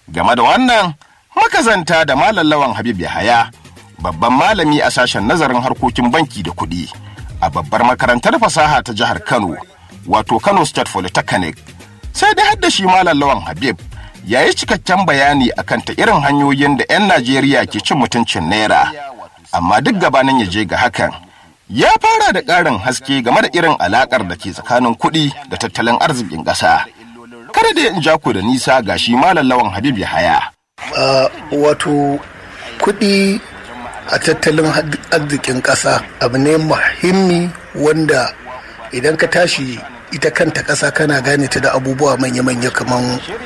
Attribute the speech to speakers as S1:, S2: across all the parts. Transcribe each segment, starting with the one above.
S1: Game da wannan, makazanta da malallawan Habib Yahaya, babban malami a sashen nazarin harkokin banki da kuɗi a babbar makarantar fasaha ta jihar Kano, wato Kano State Polytechnic. Sai dai hadda shi malallawan Habib ya yi cikakken bayani akan ta irin hanyoyin da 'yan Najeriya ke cin mutuncin Naira. Amma duk gabanin ya je ga hakan, ya fara da ƙarin haske game da irin alaƙar da ke tsakanin kuɗi da tattalin arzikin ƙasa. Kada da in ja ku da nisa ga shi malallawan Habib Yahaya.
S2: Uh, wato kuɗi a tattalin arzikin ƙasa abu ne muhimmi wanda idan ka tashi ita kanta ƙasa kana gane ta da abubuwa manya-manya kamar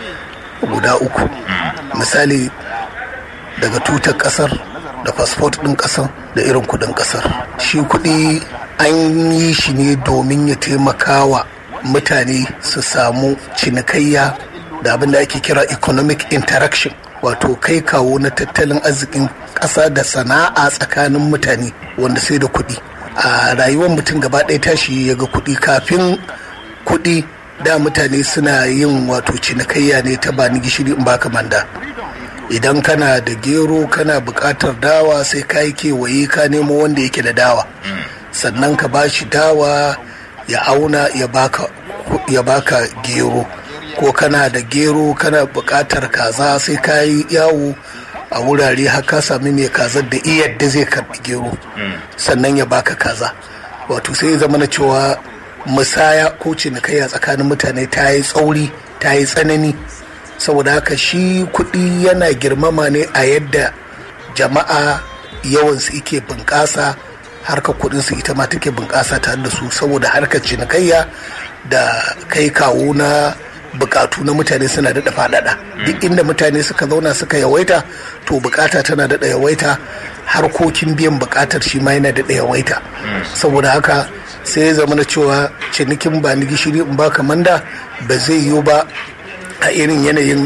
S2: guda uku misali daga tutar ƙasar da fasfot ɗin ƙasar da irin kuɗin ƙasar shi kuɗi an yi shi ne domin ya taimaka wa mutane su samu cinikayya da abin da ake kira economic interaction wato kai kawo na tattalin arzikin ƙasa da sana'a tsakanin mutane wanda sai da kuɗi a rayuwar mutum gaba ɗaya tashi ya ga kuɗi kafin kuɗi da mutane suna yin wato cinikayya ne ta bani gishiri in baka manda idan kana da gero kana buƙatar dawa sai ka yi kewaye ka nemo wanda yake da dawa sannan ka ba shi dawa ya auna ya baka ya baka gero ko kana da gero kana buƙatar kaza sai ka yi yawo a wurare har ka sami mai kazar da yadda zai karɓi gero sannan ya baka kaza wato sai ya zama na cewa musaya ko cinikayya tsakanin mutane ta yi tsauri ta yi tsanani saboda haka shi kuɗi yana girmama ne a yadda jama'a yawansu ike bunƙasa harkar kuɗinsu ita ma take bunƙasa tare da su saboda harkar cinikayya da kai kawo na bukatu na mutane suna daɗa faɗaɗa duk inda mutane suka zauna suka yawaita to bukata tana daɗa yawaita harkokin biyan bukatar shi ma yana daɗa yawaita saboda haka sai ya zama na cewa cinikin ba ni gishiri in ba manda ba zai yiwu ba a irin yanayin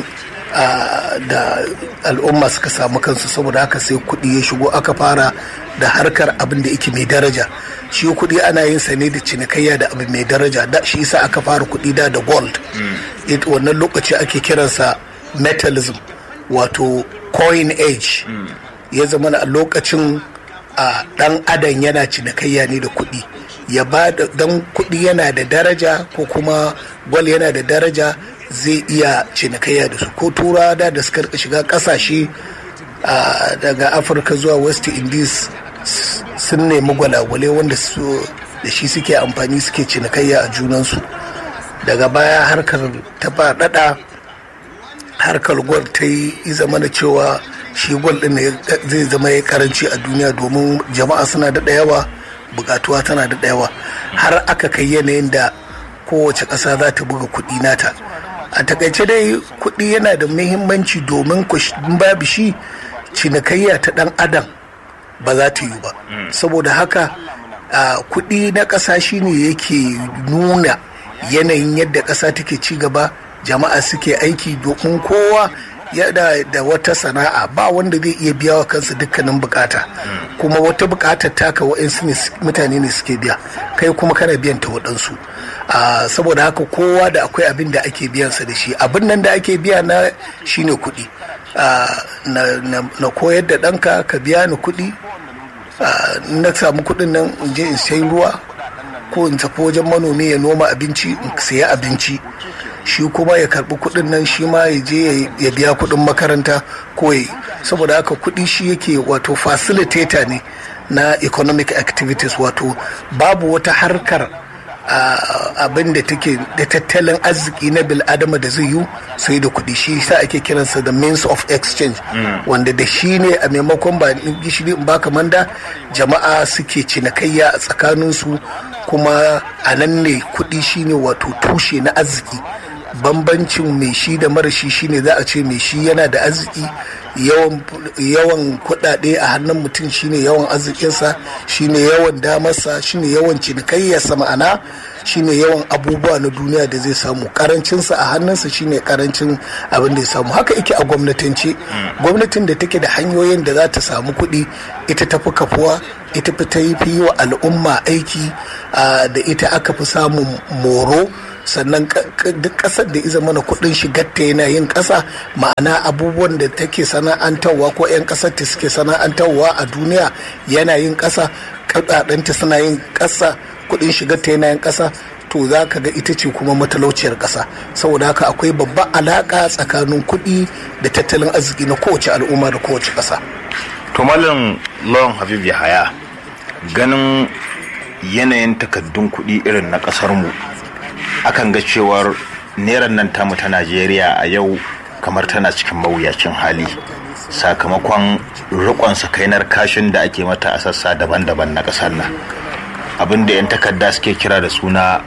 S2: da al'umma suka samu kansu saboda haka sai kuɗi ya shigo aka fara da harkar abin da yake mai daraja shi kuɗi ana yin sa ne da cinikayya da abu mai daraja da shi yasa aka fara kuɗi da da gold wannan lokaci ake kiransa metalism wato coin age ya zama a lokacin a dan adam yana cinikayya ne da kuɗi ya ba da dan kuɗi yana da daraja ko kuma gwal yana da daraja zai iya cinikayya da su ko tura da da suka shiga kasashe daga afirka zuwa west indies sun nemi gwalagwale wanda su da shi suke amfani suke cinikayya a junansu daga baya harkar ta faɗaɗa harkar gwal ta yi zama da cewa shi gwal ɗin zai zama ya karanci a duniya domin jama'a suna da yawa bukatuwa tana da yawa har aka kai yanayin da kowace ƙasa za ta buga kuɗi nata a takaice dai kuɗi yana da muhimmanci domin babu shi cinikayya ta ɗan adam ba za ta yi ba saboda haka kuɗi na ƙasa shine yake nuna yanayin yadda ƙasa take ci gaba jama'a suke aiki domin kowa yana da wata sana'a ba wanda zai iya biya wa kansa dukkanin bukata kuma wata bukatar taka wa'insu mutane ne suke biya kai kuma kana biyan ta waɗansu saboda haka kowa da akwai abin da ake biyansa da shi abin nan da ake biya na shine kuɗi na koyar da ɗanka ka biya ni kuɗi na samu kuɗin nan in je in sai ruwa ko in tafi wajen manomi ya noma abinci in saya abinci shi kuma ya karbi kudin nan shi ma ya je ya biya kudin makaranta ko ya saboda haka kudi shi yake wato facilitator ne na economic activities wato babu wata harkar abin da take da tattalin arziki na bil'adama da zai yi sai da kuɗi shi sa ake kiransa da means of exchange wanda da shi ne a maimakon ba gishiri in baka manda jama'a suke cinikayya a tsakaninsu kuma a nan ne kuɗi shine wato tushe na arziki bambancin mai shi da mara shi shine za a ce mai shi yana da arziki yawan kuɗaɗe a hannun mutum shine yawan arzikinsa shine yawan damarsa shine yawan cinikayyarsa ma'ana shine yawan abubuwa na duniya da zai samu karancinsa a hannunsa shine karancin abin da ya samu haka yake a gwamnatance gwamnatin da take da hanyoyin da za ta samu kuɗi ita tafi kafuwa ita fi ta yi wa al'umma aiki da ita aka fi samun moro sannan duk ƙasar da iza mana kuɗin shigar ta yana yin ƙasa ma'ana abubuwan da take sana'antarwa ko 'yan ƙasar ta suke sana'antarwa a duniya yana yin ƙasa ta suna yin ƙasa kuɗin shigar ta yana yin ƙasa to za ka ga ita ce kuma matalauciyar ƙasa saboda haka akwai babban alaƙa tsakanin kuɗi da tattalin arziki na kowace al'umma da kowace ƙasa.
S3: to malam lawan habib yahaya ganin yanayin takaddun kuɗi irin na ƙasar mu akan ga cewar neran nan tamu ta najeriya a yau kamar tana cikin mawuyacin hali sakamakon rikon sakainar kashin da ake mata a sassa daban-daban na ƙasar nan abinda 'yan takarda suke kira da suna